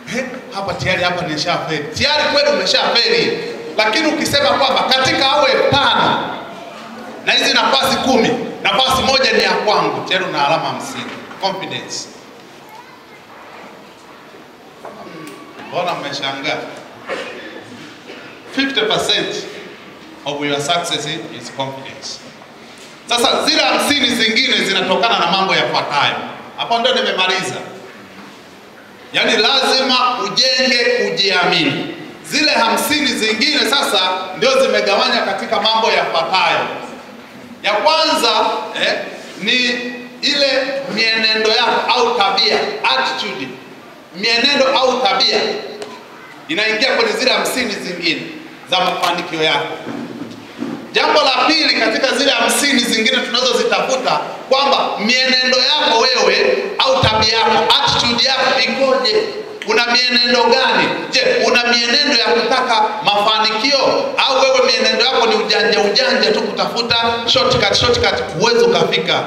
He, hapa tayari hapa nimeshafeli. Tayari kweli umeshafeli, lakini ukisema kwamba katika awe tano na hizi nafasi kumi, nafasi moja ni ya kwangu, tayari una alama hamsini. Confidence. Mbona mmeshangaa? 50% of your success is confidence. Sasa zile hamsini zingine zinatokana na mambo yafuatayo. Hapo ndio nimemaliza. Yaani lazima ujenge kujiamini. Zile hamsini zingine sasa ndio zimegawanya katika mambo yafuatayo. Ya kwanza eh, ni ile mienendo yako au tabia, attitude, mienendo au tabia inaingia kwenye zile hamsini zingine za mafanikio yako. Jambo la pili katika zile hamsini zingine tunazozitafuta kwamba mienendo yako wewe au tabia yako, attitude yako ikoje? Una mienendo gani? Je, una mienendo ya kutaka mafanikio au wewe mienendo yako ni ujanja ujanja tu kutafuta shortcut shortcut, huwezi ukafika?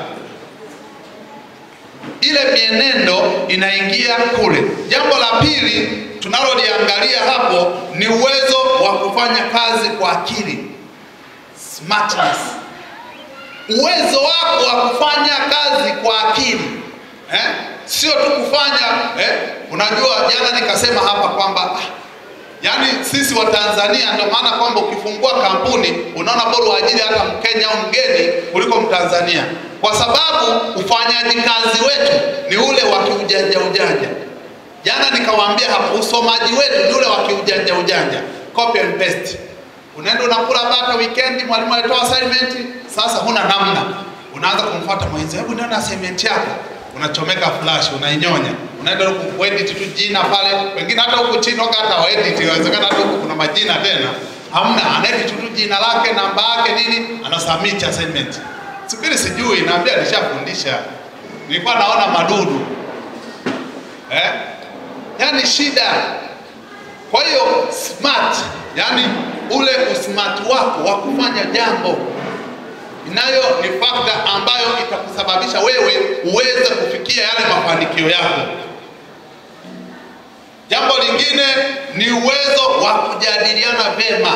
Ile mienendo inaingia kule. Jambo la pili tunaloliangalia hapo ni uwezo wa kufanya kazi kwa akili smartness, uwezo wako wa kufanya kazi kwa akili eh? Sio tu kufanya eh? Unajua, jana nikasema hapa kwamba ah, yaani sisi wa Tanzania ndio maana kwamba ukifungua kampuni unaona bora uajiri hata Mkenya au mgeni kuliko Mtanzania, kwa sababu ufanyaji kazi wetu ni ule wa kiujanja ujanja. Jana nikawaambia hapo, usomaji wetu ni ule wa kiujanja ujanja, copy and paste unaenda unakula bata weekend, mwalimu alitoa assignment, sasa huna namna, unaanza kumfuata mwenzi, hebu niona assignment yako, unachomeka flash, unainyonya, unaenda huku kuedit tu jina pale, wengine hata huku chini waka hata waedit, inawezekana hata huku kuna majina tena hamna, anaedit tu jina lake, namba yake, nini, ana submit assignment. Subiri, sijui, naambia nishafundisha, nilikuwa naona madudu eh, yani shida. Kwa hiyo smart, yani ule usmart wako wa kufanya jambo inayo ni fakta ambayo itakusababisha wewe uweze kufikia yale mafanikio yako. Jambo lingine ni uwezo wa kujadiliana vema,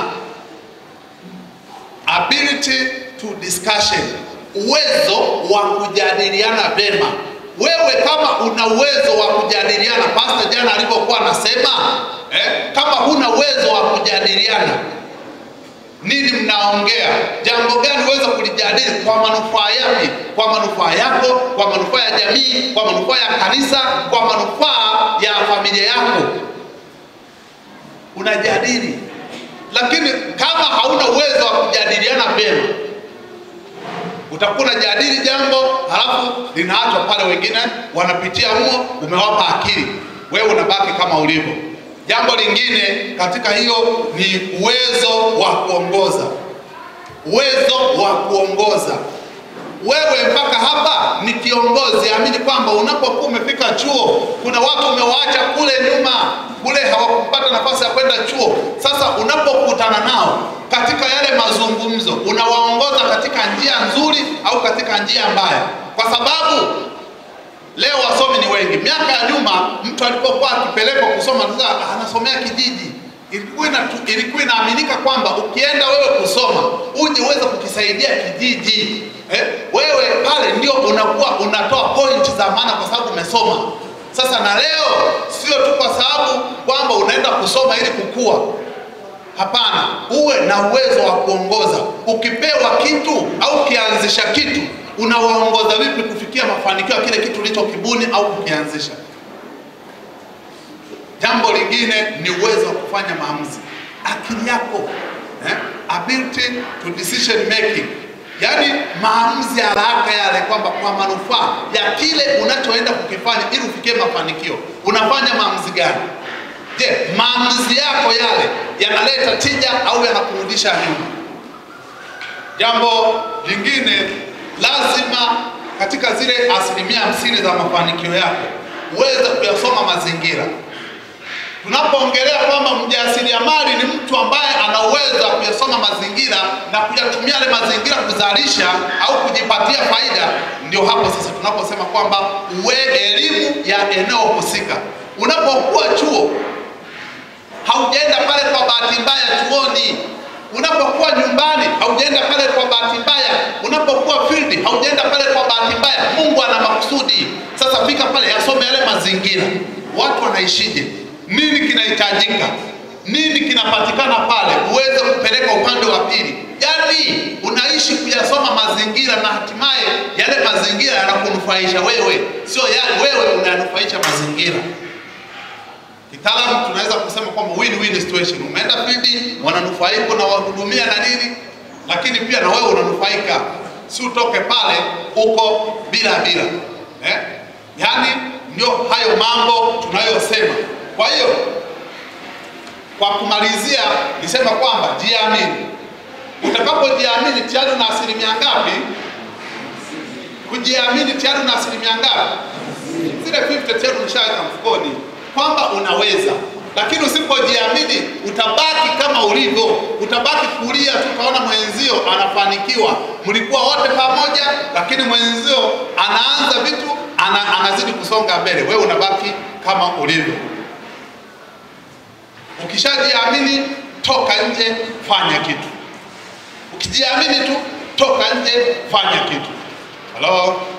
ability to discussion, uwezo wa kujadiliana vema. Wewe kama una uwezo wa kujadiliana, pasta jana alipokuwa anasema eh, kama huna uwezo wa kujadiliana nini mnaongea? Jambo gani uweze kulijadili kwa manufaa yapi? Kwa manufaa yako, kwa manufaa ya jamii, kwa manufaa ya kanisa, kwa manufaa ya familia yako, unajadili. Lakini kama hauna uwezo wa kujadiliana vyema, utakuwa unajadili jambo halafu linaachwa pale, wengine wanapitia humo, umewapa akili, wewe unabaki kama ulivyo. Jambo lingine katika hiyo ni uwezo wa kuongoza, uwezo wa kuongoza. Wewe mpaka hapa ni kiongozi, amini kwamba unapokuwa umefika chuo, kuna watu umewaacha kule nyuma, kule hawakupata nafasi ya kwenda chuo. Sasa unapokutana nao katika yale mazungumzo, unawaongoza katika njia nzuri au katika njia mbaya, kwa sababu Leo wasomi ni wengi. Miaka ya nyuma mtu alipokuwa akipelekwa kusoma sasa anasomea kijiji, ilikuwa ina, ilikuwa inaaminika kwamba ukienda wewe kusoma uje uweze kukisaidia kijiji eh, wewe pale ndio unakuwa unatoa point za maana kwa sababu umesoma. Sasa na leo sio tu kwa sababu kwamba unaenda kusoma ili kukua. Hapana, uwe na uwezo wa kuongoza. Ukipewa kitu au ukianzisha kitu unawaongoza vipi kufikia mafanikio ya kile kitu ulichokibuni au kukianzisha. Jambo lingine ni uwezo wa kufanya maamuzi, akili yako eh? ability to decision making, yaani maamuzi ya haraka yale, kwamba kwa manufaa ya kile unachoenda kukifanya ili ufikie mafanikio, unafanya maamuzi gani? Je, maamuzi yako yale yanaleta tija au yanakurudisha nyuma? Jambo lingine lazima katika zile asilimia hamsini za mafanikio yako uweze kuyasoma mazingira. Tunapoongelea kwamba mjasiriamali ni mtu ambaye ana uwezo wa kuyasoma mazingira na kuyatumia yale mazingira kuzalisha au kujipatia faida, ndio hapo sasa tunaposema kwamba uwe elimu ya eneo husika. Unapokuwa chuo bahati mbaya. Unapokuwa field, haujaenda pale kwa bahati mbaya. Mungu ana makusudi. Sasa fika pale, yasome yale mazingira, watu wanaishije, nini kinahitajika, nini kinapatikana pale, uweze kupeleka upande wa pili. Yaani unaishi kuyasoma mazingira na hatimaye yale mazingira yanakunufaisha wewe, sio ya, wewe unayanufaisha mazingira. Kitaalamu tunaweza kusema kwamba win-win situation. Umeenda field, wananufaika na wahudumia na nini, lakini pia na wewe unanufaika, si utoke pale uko bila bila eh? Yaani ndio hayo mambo tunayosema. Kwa hiyo kwa kumalizia, nisema kwamba jiamini. Utakapojiamini tayari una asilimia ngapi? Kujiamini tayari una asilimia ngapi? Zile 50 tayari umeshaweka mfukoni kwamba unaweza, lakini usipojiamini utabaki kama ulivyo, utabaki kulia tu, utaona mwenzio anafanikiwa. Mlikuwa wote pamoja, lakini mwenzio anaanza vitu ana, anazidi kusonga mbele, wewe unabaki kama ulivyo. Ukishajiamini, toka nje, fanya kitu. Ukijiamini tu, toka nje, fanya kitu. Halo.